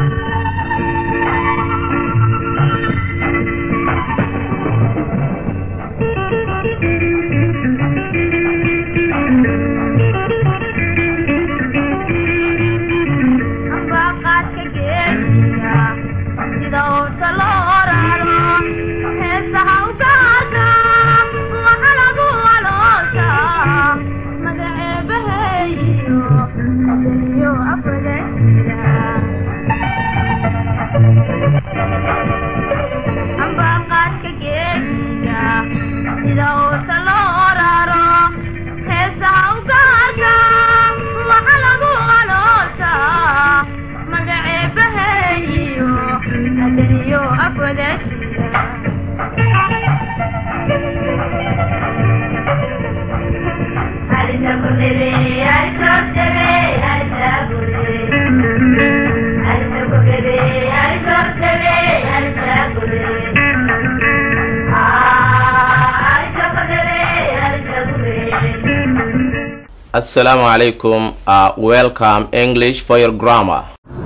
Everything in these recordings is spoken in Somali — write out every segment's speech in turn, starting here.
Assalamu alaikum. Uh, welcome English for your grammar.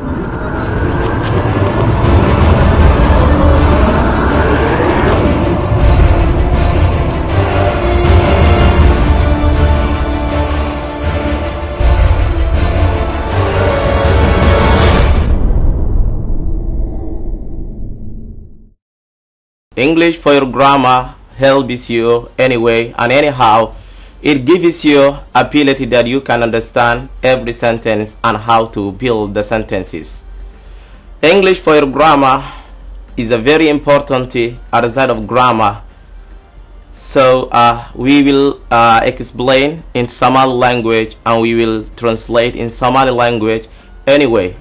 English for your grammar helps you anyway and anyhow. It gives you ability that you can understand every sentence and how to build the sentences. English for your grammar is a very important outside of grammar. So uh, we will uh, explain in Somali language and we will translate in Somali language anyway.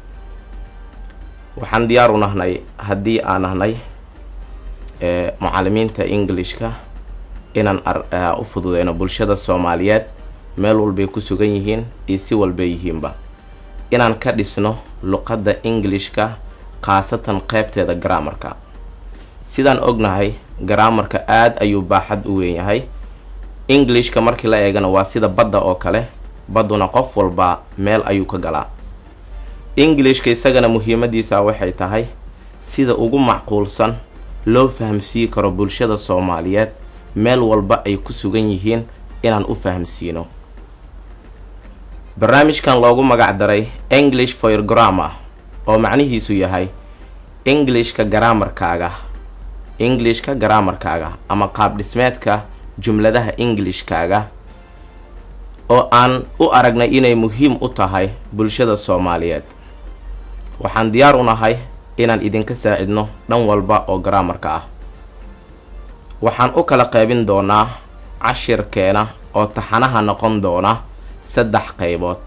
waxaan diyaar u nahnay haddii aan nahnay mucalimiinta englishka inaan u fududeyno bulshada soomaaliyeed meel walbay ku sugan yihiin iyo si walbay yihiinba inaan ka dhisno luqadda englishka khaasatan qeybteeda garaamarka sidaan ognahay garaamarka aada ayuu baaxad u weyn yahay englishka markii la eegana waa sida badda oo kale badduna qof walba meel ayuu ka galaa englishka isagana muhiimadiisa waxay tahay sida ugu macquulsan loo fahamsiin karo bulshada soomaaliyeed meel walba ay ku sugan yihiin inaan u fahamsiino barnaamijkan loogu magac daray english for your grammar oo macnihiisu yahay englishka garaamarkaaga englishka garaamarkaaga ama qaab dhismeedka jumladaha englishkaaga oo aan u aragnay inay muhiim u tahay bulshada soomaaliyeed waxaan diyaar u nahay inaan idinka saacidno dhan walba oo garaamarka ah waxaan u kala qaybin doonaa cashirkeena oo taxanaha noqon doona saddex qaybood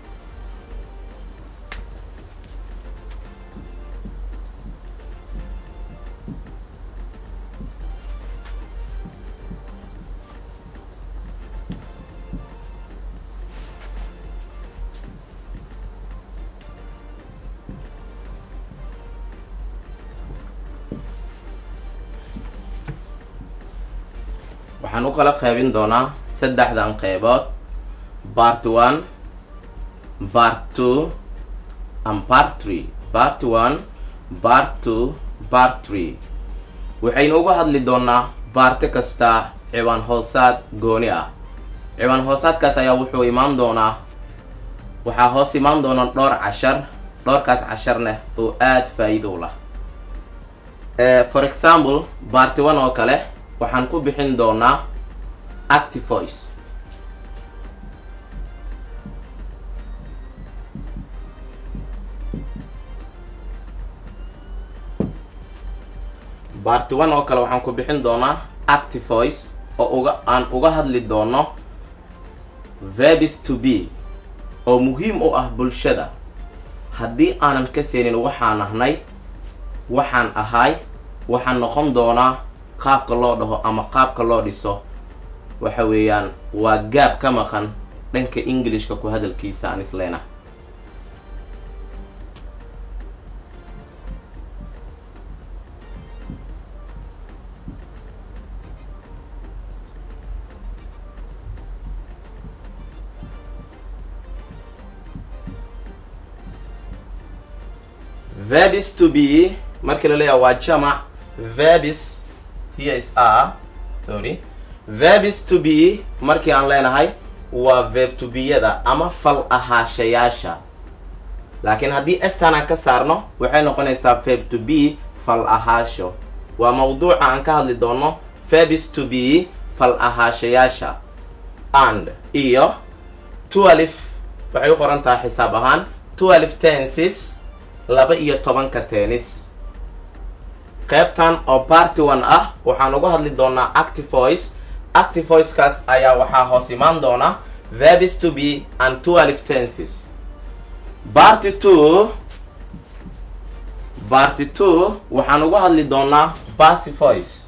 waxaan u kala qaybin doonaa saddexdan qeybood part one part two and part three part one part two part three waxaynu uga hadli doonaa baarte kasta ciwaan hoosaad gooni ah ciwaan hoosaadkaas ayaa wuxuu imaan doonaa waxaa hoos imaan doona dhowr cashar dhowrkaas casharneh oo aada faa-iido u lah for example baarti one oo kale waxaan ku bixin doonaa active voice baarti one oo kale waxaan ku bixin doonaa active voice oo uga aan uga hadli doono verbs to be oo muhiim u ah bulshada haddii aanan ka seenin waxaan ahnay waxaan ahay waxaan noqon doonaa qaabka loo dhaho ama qaabka loo dhiso waxa weeyaan waa gaab ka maqan dhanka englishka ku hadalkiisa aan isleena verbs to be markii la leeyahay waa jamac verbs here is a sorry verbs to be markii aan leenahay waa verb to be-yada ama fal ahaashayaasha laakiin haddii estan aan ka saarno waxay noqonaysaa verb to be fal ahaasho waa mawduuca aan ka hadli doono verbs to be fal ahaashayaasha and iyo twelve waxay u qoran tahay xisaab ahaan twelve tenses laba iyo tobanka tennis qaybtan oo party one ah waxaan uga hadli doonaa active voice active voicekaas ayaa waxaa hoos imaan doona verbs to be and twelve tenses party two party two waxaan uga hadli doonaa passive voice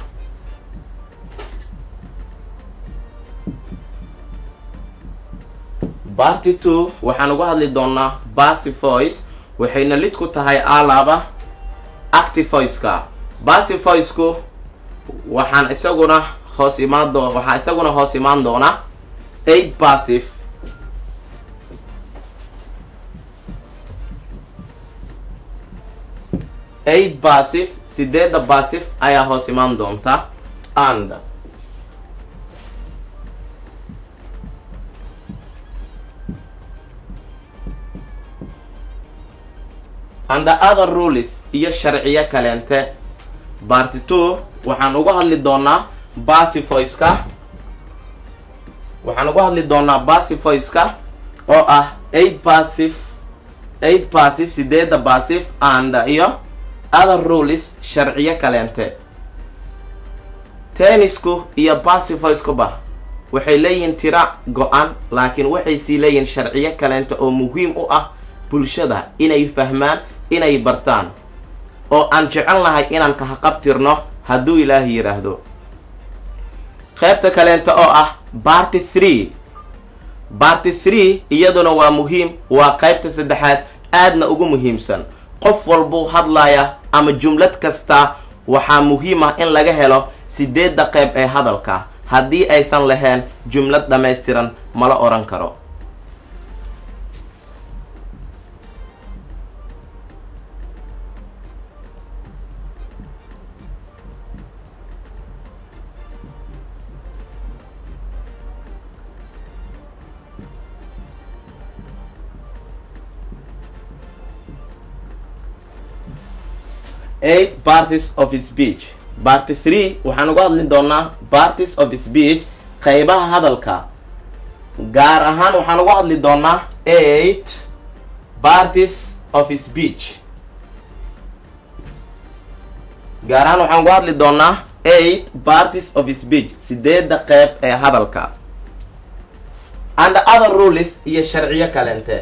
party two waxaan uga hadli doonaa passive voice waxayna lid ku tahay alaaba active voiceka passive voiceku waxaan isaguna hoos imaan doo waxaa isaguna hoos imaan doona eight passive eight passive sideedda passive ayaa hoos imaan doonta and and the other rules iyo sharciyo kaleente party two waxaan uga hadli doonaa passive voiceka waxaan uga hadli doonaa passive voiceka oo ah eight passive eight passive sideedda passive and iyo other rules sharciyo kaleente tennisku iyo passive voicekuba waxay leeyihiin tira go-an laakiin waxay sii leeyihiin sharciyo kaleente oo muhiim u ah bulshada inay fahmaan inay bartaan oo aan jecel nahay inaan kahaqabtirno hadduu ilaahi yidhaahdo qaybta kaleenta oo ah barty three barty three iyaduna waa muhiim waa qaybta saddexaad aadna ugu muhiimsan qof walbuu hadlaya ama jumlad kasta waxaa muhiim ah in laga helo sideedda qayb ee hadalka haddii aysan lahayn jumlad dhammaystiran mala odhan karo eight parties of speech party three waxaan uga hadli doonaa parties of speech qaybaha hadalka gaar ahaan waxaan uga hadli doonaa eight parties of speech gaar ahaan waxaan uga hadli doonaa eight parties of speech sideedda qeyb ee hadalka and other rules iyo sharciyo kalente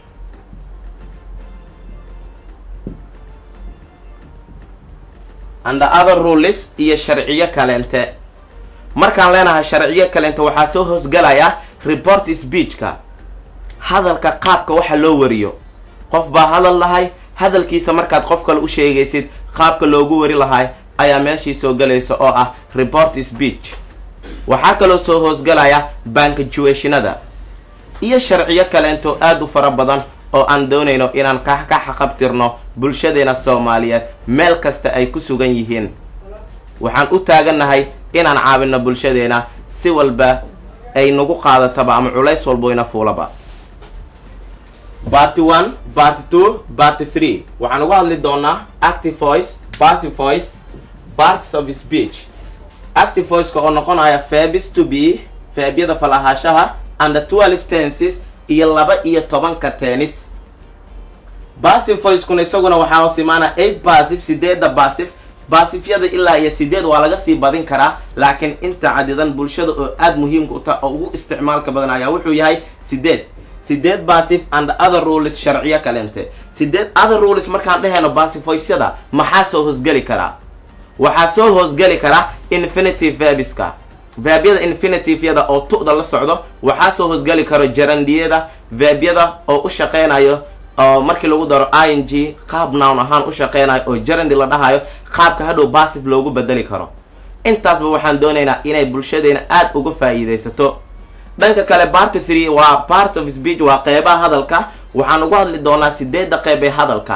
and other rules iyo sharciyo kalente markaan leenahay sharciyo kalente waxaa soo hoosgalaya report speechka hadalka qaabka waxa loo wariyo qof baa hadal lahay hadalkiisa markaad qof kale u sheegaysid qaabka loogu wari lahay ayaa meeshii soo galaysa oo ah report speech waxaa kaloo soo hoosgalaya bankajuationada iyo sharciyo kaleento aada u fara badan oo aan doonayno inaan ka ka xaqabtirno bulshadeena soomaaliyeed meel kasta ay ku sugan yihiin waxaan u taagannahay inaan caawinno bulshadeena si walba ay nagu qaadataba ama culays walboyna fuulaba barty one barty two barty three waxaan uga hadli doonaa active voice passive voice parts of speech active voiceka oo noqonaya fabis to be faabyada falahaashaha and the twelve tenses iyo laba iyo tobanka tennis passive voicekuna isaguna waxaa hoos imaana eight passive sideedda passive baasifyada ilaa iyo sideed waa laga sii badin karaa laakiin inta cadidan bulshada oo aada muhiimka u taha oo ugu isticmaalka badan ayaa wuxuu yahay sideed sideed baasif and other rules sharciyo kalente sideed other rules markaan dhehayno baasifoysyada maxaa soo hoosgeli karaa waxaa soo hoosgeli kara infinitive verbiska verbyada infinitiveyada oo tu'da la socdo waxaa soo hoosgeli karo jarandiyada verbyada oo u shaqeynayo oo markii lagu daro i n g qaab nown ahaan u shaqeynayo oo jarandi la dhahayo qaabka hadhow bassif loogu bedeli karo intaasba waxaan doonaynaa inay bulshadeena aada uga faa'iidaysato dhanka kale party three waa parts of speech waa qeybaha hadalka waxaan uga hadli doonaa sideedda qeyb ee hadalka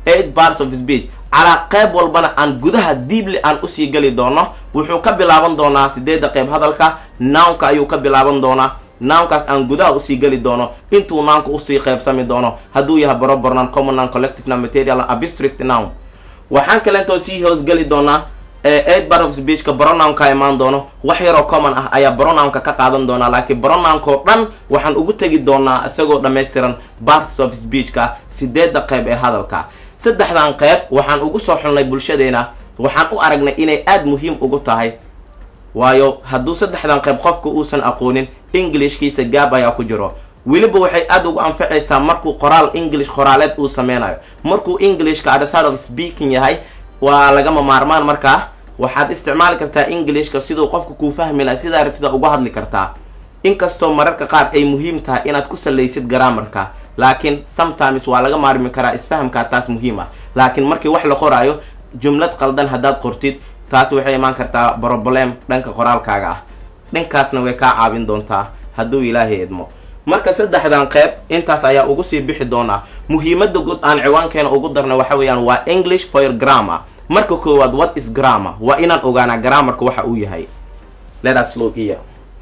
eight parts of speech calaa qeyb walbana aan gudaha diibli aan usii geli doono wuxuu ka bilaaban doonaa sideedda qeyb hadalka nownka ayuu ka bilaaban doonaa nownkaas aan gudaha usii geli doono intuu nownka usii qeybsami doono hadduu yahay barobar noun common noun collective noun material abstract noun waxaan kalentoo sii hoosgeli doonaa eight part of speechka bronownka imaan doono wax yaroo common ah ayaa bronownka ka qaadan doonaa laakiin bronownko dhan waxaan ugu tegi doonaa isagoo dhammaystiran parts of speechka sideedda qeyb ee hadalka saddexdan qeyb waxaan ugu soo xulnay bulshadeena waxaan u aragnay inay aada muhiim ugu tahay waayo hadduu saddexdan qeyb qofka uusan aqoonin englishkiisa gaab ayaa ku jiro weliba waxay aada ugu anfacaysaa markuu qoraal english qoraaleed uu sameynayo markuu englishka at the side of speaking yahay waa lagama maarmaan markaa waxaad isticmaali kartaa englishka siduu qofka kuu fahmi laha sidaa rabtida uga hadli kartaa inkastoo mararka qaar ay muhiim tahay inaad ku salaysid garaamarka laakiin sometimes waa laga maarmi karaa isfahamkaa taas muhiim ah laakiin markii wax la qoraayo jumlad qaldan haddaad qortid taasi waxay imaan kartaa broblem dhanka qoraalkaaga ah dhankaasna way kaa caawin doontaa hadduu ilaahay idmo marka saddexdan qeyb intaas ayaa ugu sii bixi doonaa muhiimada guud aan ciwaankeena ugu darnay waxa weeyaan waa english for your grammar marka koowaad what is grammar waa inaan ogaanaa grammarka waxa uu yahay let us look here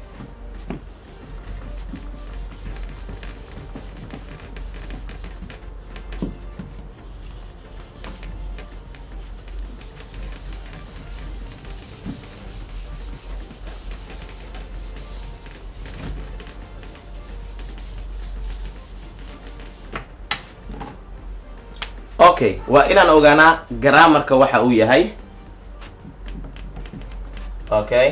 okay waa inaan ogaanaa grammarka waxa uu yahay okay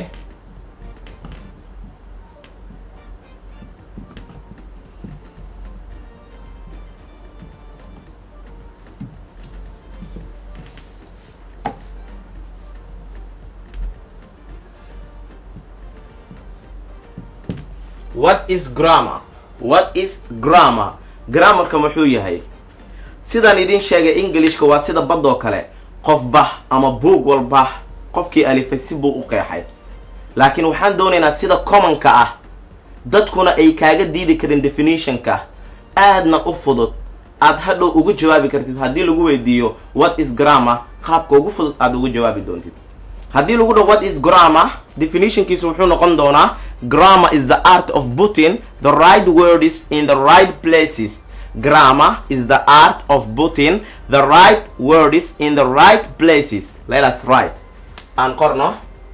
what is grammar what is grammar grammarka muxuu yahay sidaan idin sheegay englishka waa sida badoo kale qofba ama buug walba qofkii alifay si buu u qeexay laakiin waxaan doonaynaa sida commonka ah dadkuna ay kaaga diidi karin definitionka aadna u fudud aad hadhow ugu jawaabi kartid haddii lagu weydiiyo what is grammar qaabka ugu fudud aada ugu jawaabi doontid haddii lagu dhaho what is grammar definitionkiisu wuxuu noqon doonaa grammar is the art of putting the right words in the right places grammar is the art of putting the right words in the right places let us write aan qorno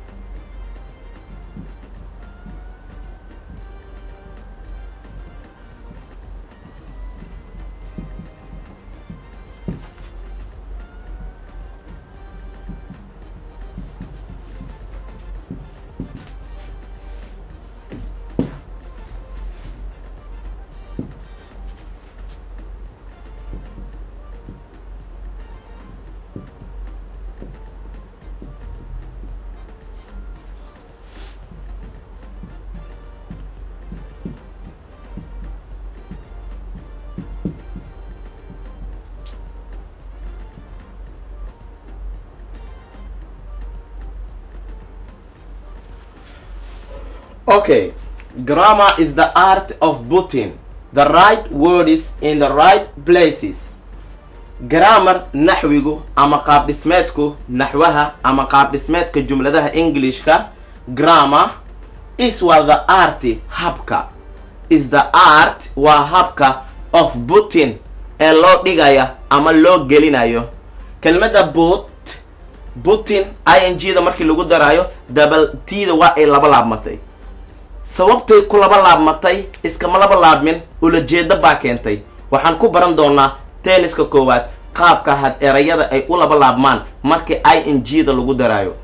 okay grammar is the art of putting the right words in the right places grammar naxwigu ama qaab dhismeedku naxwaha ama qaab dhismeedka jumladaha englishka grammar is waa the art habka is the art waa habka of putting ee loo dhigaya ama loo gelinayo kelmadda but putin i n g da markii lagu daraayo dabal tida waa ay laba laabmatay sababtay ku laba laabmatay iskama laba laabmin ulajeedo baa keentay waxaan ku baran doonaa tenniska koowaad qaabka had erayada ay u laba laabmaan markii i n g da lagu daraayo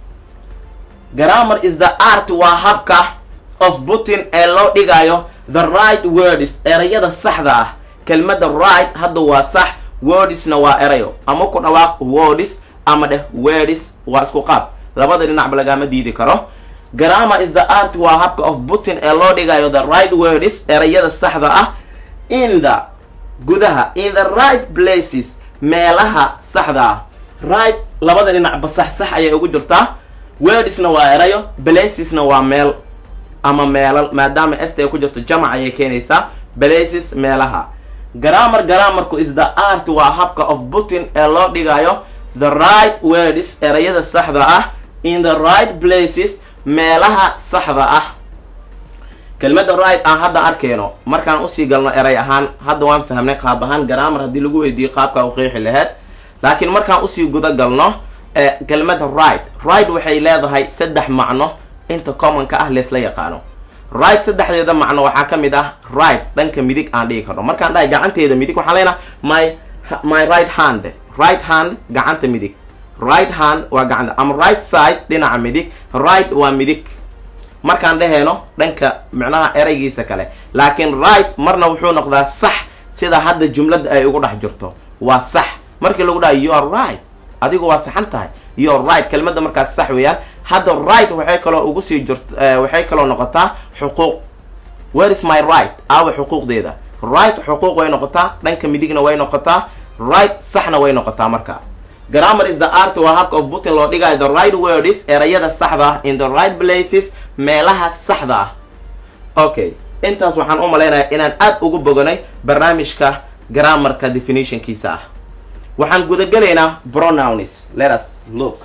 grammar is the art waa habka of putin ee loo dhigayo the right words erayada saxda ah kelmadda right hadda waa sax wordsna waa erayo ama ku dhawaaq words ama dheh words waa isku qaab labada dhinacba lagama diidi karo grammar is the art waa habka of putin ee loo dhigayo the right words erayada saxda ah in the gudaha in the right places meelaha saxda ah right labada dhinacba sax sax ayay ugu jirtaa wordsna waa erayo placesna waa meel ama meelal maadaama est ay ku jirto jamac ayay keenaysaa places meelaha grammar grammarku is the art waa habka of putin ee loo dhigayo the right words erayada saxda ah in the right places meelaha saxda ah kelmadda right aan hadda arkayno markaan usii galno eray ahaan hadda waan fahmnay qaab ahaan grammar haddii lagu weydiiyo qaabkaa u qeexi laheyd laakiin markaan usii guda galno kelmadda right right waxay leedahay saddex macno inta commonka ah leesla yaqaano right saddexdeeda macno waxaa ka mid ah right dhanka midig aan dhigi karno markaan dhahay gacanteeda midig waxaan leenaha my my right hand right hand gacanta midig right hand waa gacanta ama right side dhinaca midig right waa midig markaan dhaheyno dhanka micnaha eraygiisa kale laakiin right marna wuxuu noqdaa sax sida hadda jumladda ay ugu dhex jirto waa sax markii lagu dhahay you are right adigu waa saxan tahay you are right kelmadda markaas sax weeyaan hadda right waxay kaloo ugu sii jirt waxay kaloo noqotaa xuquuq where is my right aawa xuquuqdeeda right xuquuq way noqotaa dhanka midigna way noqotaa right saxna way noqotaa marka grammar is the art waa habka of putin loo dhigayo the right words erayada saxda ah in the right places meelaha saxda ah okay intaas waxaan u malaynayaa inaan aad ugu boganay barnaamijka grammarka definitionkiisa ah waxaan gudagelaynaa pronouns let us look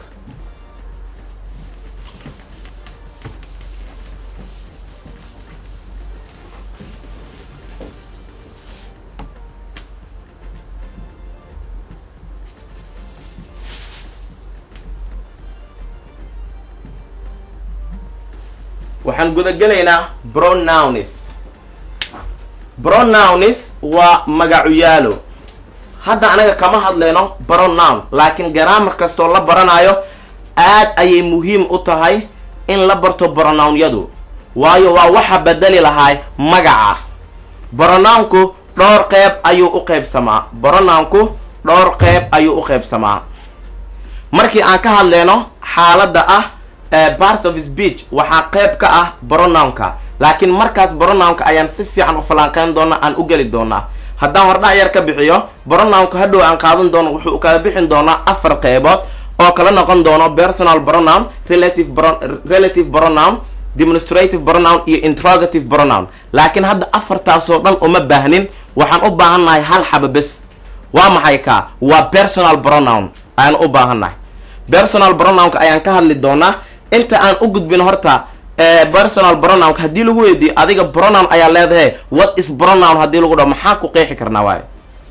waxaan gudagelaynaa pronouns pronouns waa magacuyaalo hadda anaga kama hadleyno pronoun laakiin garaamar kastoo la baranayo aad ayay muhiim u tahay in la barto pronounyadu waayo waa waxa bedeli lahay magaca pronounku dhowr qeyb ayuu u qeybsamaa pronounku dhowr qeyb ayuu u qeybsamaa markii aan ka hadleyno xaaladda ah parts of speech waxaa qeyb ka ah pronounka laakiin markaas pronounka ayaan si fiican u falanqeyn doona aan u geli doonaa haddaan hordhac yar ka bixiyo pronounka hadhow aan qaadan doono wuxuu kala bixin doonaa afar qeybood oo kala noqon doono personal pronoun relative relative pronoun demonstrative pronoun iyo interrogative pronoun laakiin hadda afartaasoo dhan uma baahnin waxaan u baahannahay hal xaba bes waa maxay kaa waa personal pronoun ayaan u baahannahay personal pronounka ayaan ka hadli doonaa inta aan u gudbin horta personal pronounka haddii lagu weydiiyo adiga pronoun ayaa leedahay what is pronoun haddii lagu dhaho maxaan ku qeexi karnaa waayo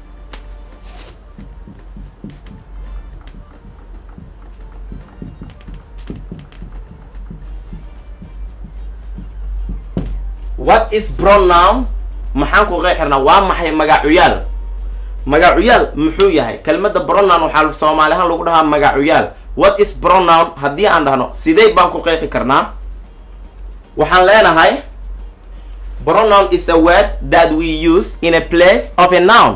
what is pronoun maxaan ku qeexi karnaa waa maxay magacuyaal magacuyaal muxuu yahay kelmadda pronoun waxaa soomaali ahaan lagu dhahaa magacuyaal what is pronoun haddii aan dhahno sidee baan ku qeexi karnaa waxaan leenahay pronoun is a word that we use in a place of a noun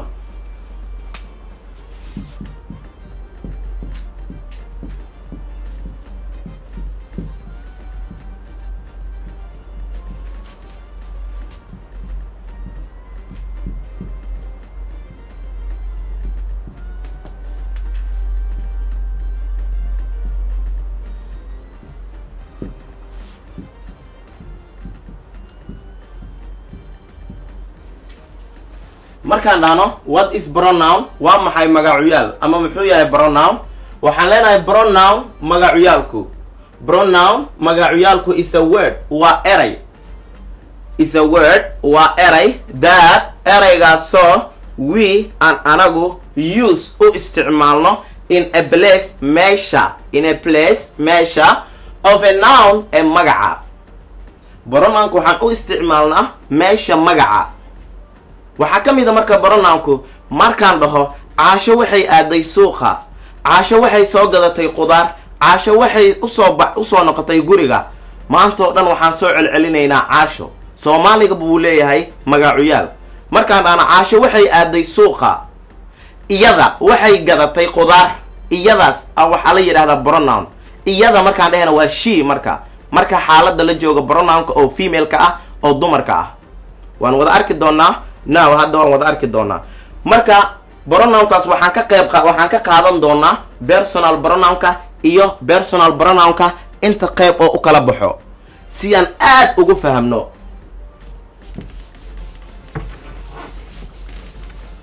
markaan dhahno what is pronoun waa maxay magacuyaal ama muxuu yahay pronoun waxaan leenahay pronoun magacuyaalku pronoun magacuyaalku is a word waa eray is a word waa eray that eraygaasoo we aan anagu use u isticmaalno in a place meesha in a place meesha of a noun ee magaca pronounka waxaan u isticmaalnaa meesha magaca waxaa ka mid a marka pronounku markaan dhaho caasho waxay aaday suuqa caasho waxay soo gadatay qudaar caasho waxay usoo ba usoo noqotay guriga maanta oo dhan waxaan soo celcelinaynaa caasho soomaaliga buu leeyahay magacuyaal markaan dhahno caasho waxay aaday suuqa iyada waxay gadatay qudaar iyadaas waxaa la yidhahdaa pronoun iyada markaan dhahayna waa she marka marka xaalada la jooga pronounka oo femaleka ah oo dumarka ah waan wada arki doonaa now hadda waan wada arki doonaa marka pronounkaas waxaan ka qayb waxaan ka qaadan doonaa personal pronounka iyo personal pronounka inta qayb oo u kala baxo si aan aad ugu fahamno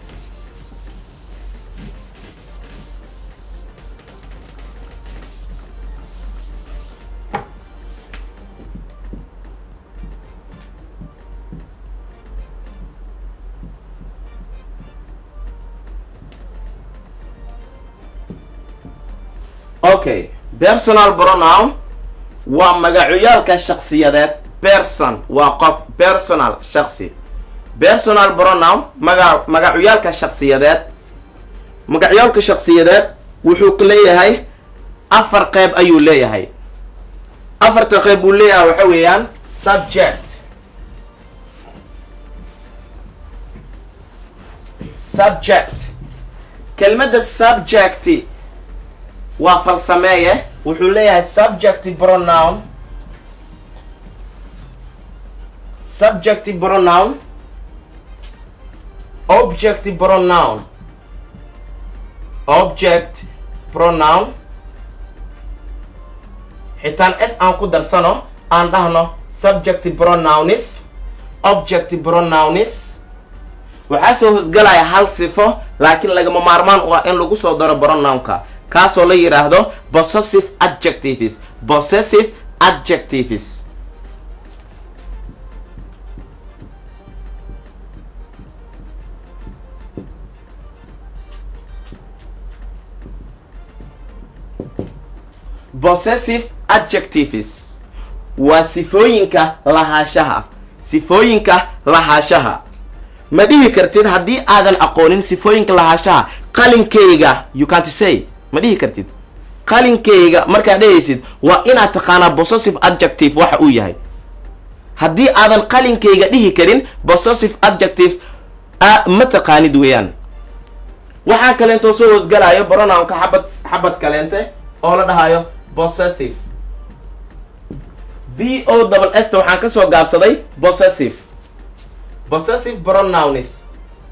okay personal pronoun waa magacoyaalka shaksiyadeed person waa qof personal shaksi personal pronoun maga magacoyaalka shaksiyadeed magacyaalka shaksiyadeed wuxuu leeyahay afar qeyb ayuu leeyahay afarta qeyb buu leeyahay waxa weeyaan subject subject kelmadda subject waa falsameeye wuxuu leeyahay subject pronoun subject pronoun object pronoun object pronoun xitaan s aan ku darsano aan dhahno subject pronounis object pronounis waxaa soo hosgalaya hal sifo laakiin lagama maarmaan u ah in lagu soo daro pronounka kaasoo la yidhaahdo possessive adjectives possessive adjectives possessive adjectives waa sifooyinka lahaashaha sifooyinka lahaashaha ma dhihi kartid haddii aadan aqoonin sifooyinka lahaashaha qalinkayga you can't say ma dhihi kartid qalinkayga markaad dhehaysid waa inaad taqaanaa possessive adjective waxa uu yahay haddii aadan qalinkayga dhihi karin possessive adjective ma taqaanid weeyaan waxaa kaleentoo soo hoosgalayo pronounka xabad xabad kaleente oo la dhahayo possessive b o double s ta waxaan ka soo gaabsaday possessive possessive pronouns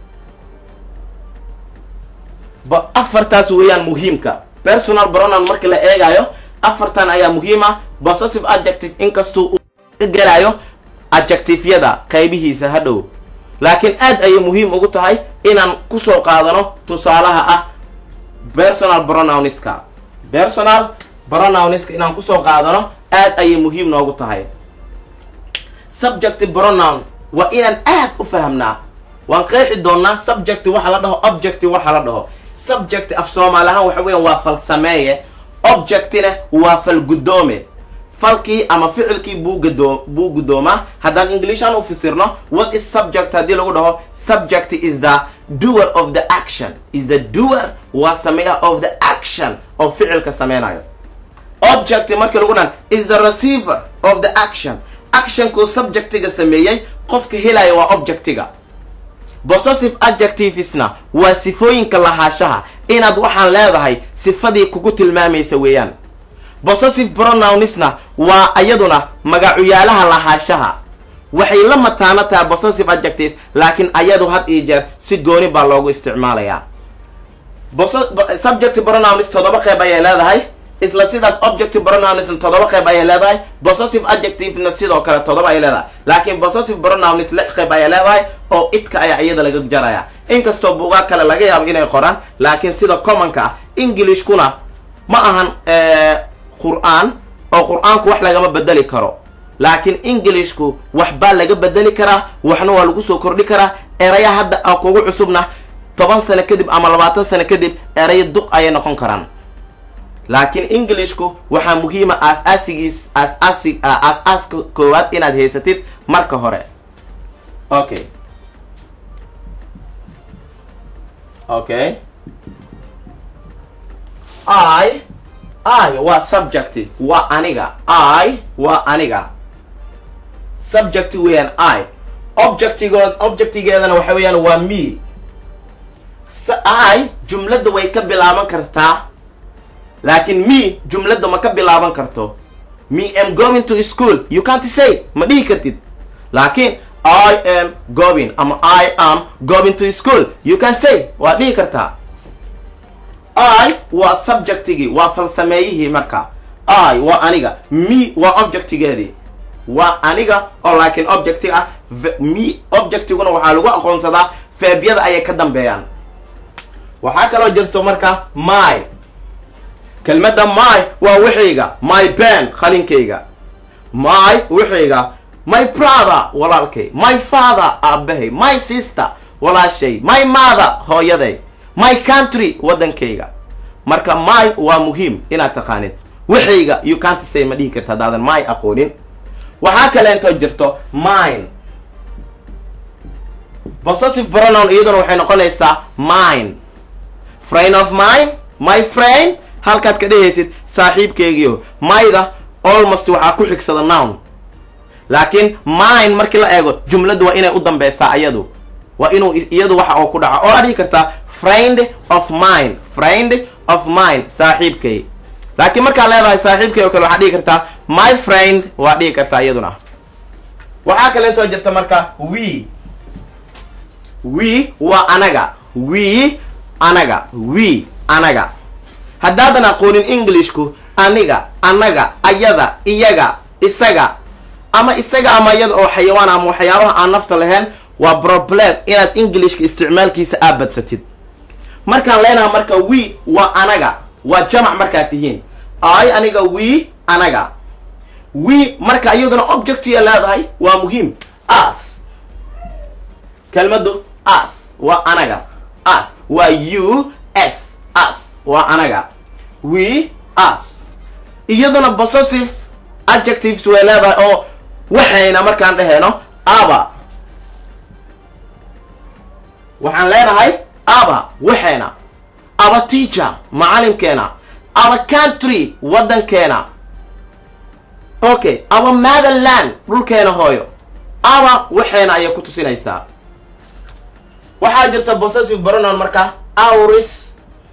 ba afartaas weeyaan muhiimka personal pronoun marka la eegayo afartan ayaa muhiim ah possessive adjective inkastuu uu ka gelayo adjectiveyada qaybihiisa hadhow laakiin aad ayay muhiim ugu tahay inaan kusoo qaadano tusaalaha ah personal pronounska personal pronounska inaan kusoo qaadano aad ayay muhiim noogu tahay subject pronoun waa inaan aad u fahamnaa waan qeexi doonaa subject waxa la dhaho object waxa la dhaho subject af soomaali ahaan waxa weeyaan waa falsameeye objectina waa falguddoome falkii ama ficilkii buu gudoo buu guddoomaa haddaan inglishaan u fasirno what is subject haddii lagu dhaho subject is the doer of the action is the doer waa sameeya of the action oo ficilka sameynayo object markii lagu dhahan is the receiver of the action actionkuu subjectiga sameeyey qofka helaya waa objectiga possessive adjectivesna waa sifooyinka lahaashaha inaad waxaan leedahay sifadii kugu tilmaamaysa weeyaan possessive pronounsna waa iyaduna magacuyaalaha lahaashaha waxay la mataano tahay possessive adjective laakiin ayadu had iyo jeer si gooni baa loogu isticmaalayaa subject pronouns toddoba qeyb ayay leedahay isla sidaas objective pronounsna toddoba qeyb ayay leedahay possessive adjectivena sidoo kale toddoba ay leedahay laakiin possessive pronouns lix qeyb ayay leedahay oo idka ayaa iyada laga jaraya inkastoo buugaa kale laga yaabo inay qoraan laakiin sida commonka ah englishkuna ma ahan qur-aan oo qur-aanku wax lagama bedeli karo laakiin englishku waxbaa laga bedeli karaa waxna waa lagu soo kordhi karaa eraya hadda a kugu cusubna toban sano kadib ama labaatan sano kadib erayo duq ayay noqon karaan laakiin englishku waxaa muhiima aas-aasigiis aas-aasi aas-aaska koowaad inaad haysatid marka hore okay okay i i waa subject waa aniga i waa aniga subject weeyaan i objectigood objectigeedana waxa weeyaan waa me i jumladda way ka bilaaban kartaa laakiin me jumladda ma ka bilaaban karto me am going to school you can't say ma dhihi kartid laakiin i am going ama i am going to school you can say waa dhihi kartaa i waa subjectigii waa falsameeyihii marka i waa aniga me waa objectigeedii waa aniga oo laakiin objecti ah me objectiguna waxaa lagu aqoonsadaa feebyada ayay ka dambeeyaan waxaa kaloo jirto marka my kelmadda my waa wixayga my ben qalinkayga my wixayga my brother walaalkay my father aabahay my sister walaashay my mother hooyaday my country waddankayga marka my waa muhiim inaad taqaanid waxayga you can't say ma dhihi karta haddaadan my aqoonin waxaa kaleentoo jirto mine possessive pronoun iyaduna waxay noqonaysaa mine friend of mine my friend halkaad ka dhehaysid saaxiibkeygiio myda almost waxaa ku xigsada noun laakiin mine markii la eego jumladdu waa inay u dambeysaa ayadu waa inuu iyadu waxa oo ku dhaca oo aad dhihi kartaa friend of mine friend of mine saaxiibkay laakiin markaad leedahay saaxiibkay oo kale waxaad dhihi kartaa my friend waad dhihi kartaa iyaduna waxaa kaleentoo jirta marka we we waa anaga we anaga we anaga haddaadan aqoonin englishku aniga anaga ayada iyaga isaga ama isaga ama iyada oo xayawaan ama waxyaabaha aan nafta lahayn waa problem inaad englishka isticmaalkiisa aad badsatid markaan leenaha marka we waa anaga waa jamac markaad tihiin ay aniga we anaga we marka iyaduna objectiya leedahay waa muhiim as kelmadu as waa anaga as waa u s as waa anaga we as iyaduna possessive adjectives way leedahay oo waxayna markaan dhehayno aba waxaan leenahay aba waxayna aba teacher macalimkeena aba country waddankeena okay aba motherland dhulkeena hooyo aba waxayna ayay ku tusinaysaa waxaa jirta possessive pronoun marka auris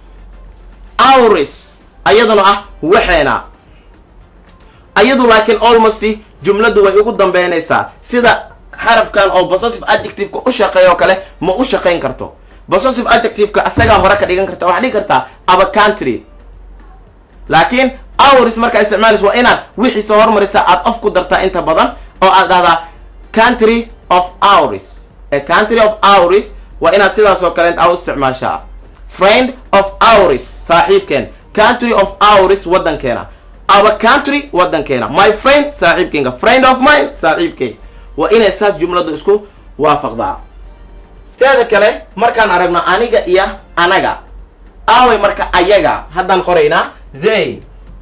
auris ayaduna ah waxayna ayadu laakiin almost jumladdu way ugu dambeynaysaa sida xarafkan oo possessive adjectiveka u shaqeeya oo kale ma u shaqayn karto possessive adjectiveka asagaa hore ka dhigan karta waxaad dhigi kartaa aba country laakiin auris markaa isticmaalaysa waa inaad wixii soo hormarisa aad of ku dartaa inta badan oo aad dhahdaa country of auris a country of auris waa inaad sidaas oo kale a u isticmaashaa friend of auris saaxiibkeen country of auris waddankeena our country waddankeena my friend saaxiibkeenga friend of mine saaxiibkey waa inay saas jumladu isku waafaqdaa teeda kale markaan aragno aniga iyo anaga aaway marka ayaga haddaan qoraynaa they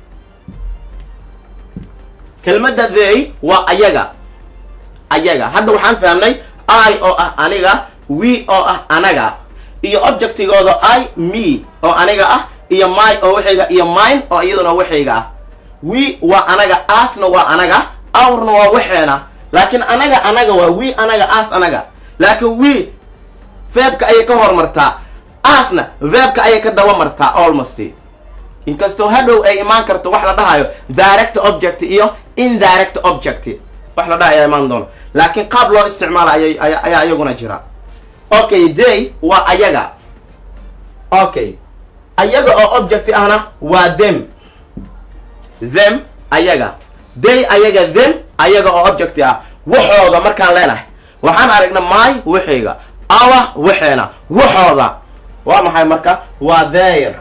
kelmadda they waa ayaga ayaga hadda waxaan fahamnay i oo ah aniga we oo ah anaga iyo objectigooda i me oo aniga ah iyo my oo waxayga iyo mine oo iyaduna waxayga ah we waa anaga asna waa anaga awrna waa waxeena laakiin anaga anaga waa we anaga as anaga laakiin we veebka ayay ka hormartaa asna veebka ayay ka daba martaa almost inkastoo hadhow ay imaan karto wax la dhahayo direct object iyo indirect object wax la dhahayo imaan doono laakiin qaab loo isticmaala aya ayaa iyaguna jira okay day waa ayaga okay ayaga oo object ahna waa them them ayaga day ayaga them ayaga oo object ah waxooda markaan leenahay waxaan aragna my waxayga awa waxeena waxooda waa maxay marka waa there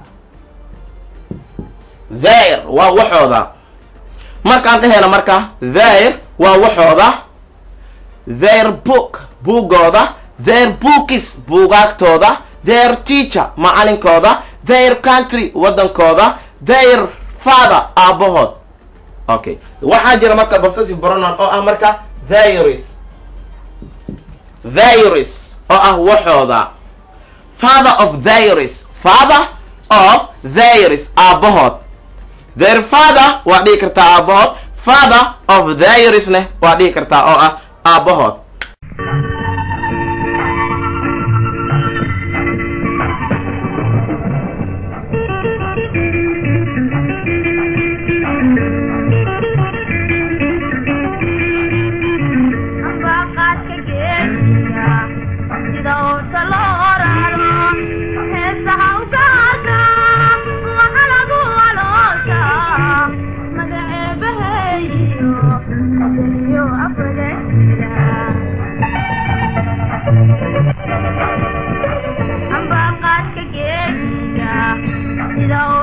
there waa waxooda markaan dhehayna marka there waa waxooda their book buugooda their bookis buugaagtooda their teacher macalinkooda their country waddankooda their father aabahood okay waxaa jira marka possessive pronoun oo ah marka theiris theiris oo ah waxooda father of theiris father of theiris aabahood their father waa dhihi kartaa aabahood father of theirisne waa dhihi kartaa oo ah aabahood Amba qaadka geedka sida